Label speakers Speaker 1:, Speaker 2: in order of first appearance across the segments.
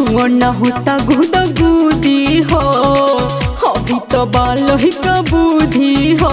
Speaker 1: छुआ न होता गुद गुदी हो अभी तो बाल ही का बुद्धि हो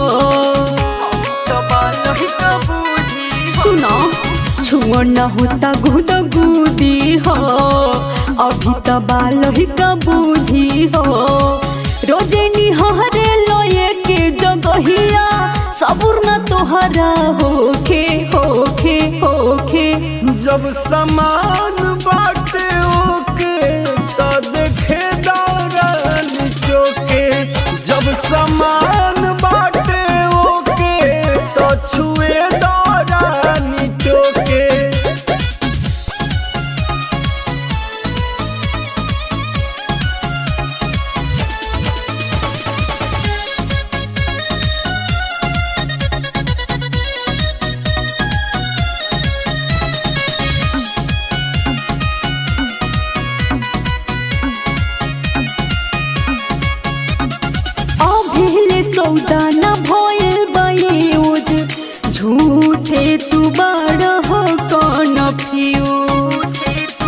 Speaker 1: सुनो छुआ न होता गुद गुदी हो अभी तो बाल ही का बुद्धि हो रोजे निहरे लोए के जगहिया सबुर न तोहरा होखे होखे होखे
Speaker 2: जब समान बाटे ओके तो देखे दौड़न चोके जब समान बाटे ओके तो छुए दौड़न चोके
Speaker 1: अभिले सौदा न भइल बयूज झूठे तू बड़ हो कौन फ्यूज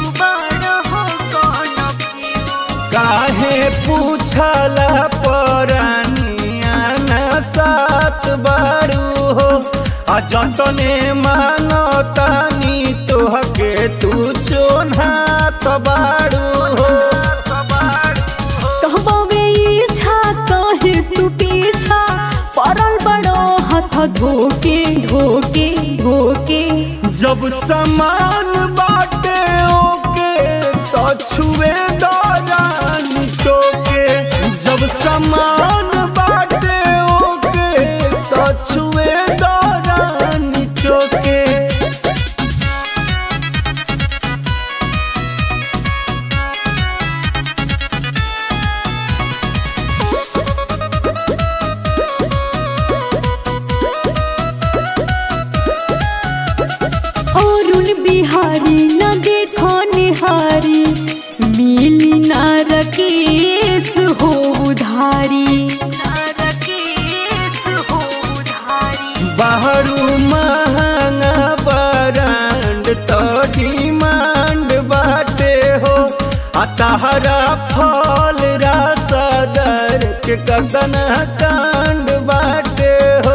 Speaker 2: काहे पूछला परनिया न सात बारू हो आ जटने मानतानी तोहके तू चोन्हा तबारू हो
Speaker 1: कहबे इच्छा कहे तू पीछा पड़ल बड़ो हाथ धोके धोके धोके
Speaker 2: जब समान बाटे ओके तो छुए दौरान टोके जब समान बाटे ओके तो छुए दौरान टोके
Speaker 1: अरुण बिहारी न देखो निहारी मिली न रकेश हो उधारी
Speaker 2: बाहरू महंगा ब्रांड तो डिमांड बाटे हो आ तहरा फल रासदर के कदन कांड बाटे हो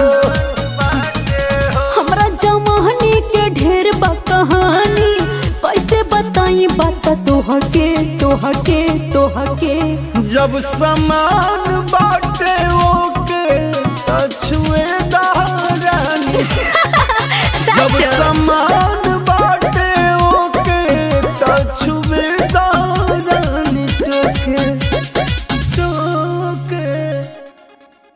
Speaker 1: हमरा जमाने के ढेर बा कहानी कैसे बताई बात तोहके तोहके तोहके
Speaker 2: जब समान बाटे वो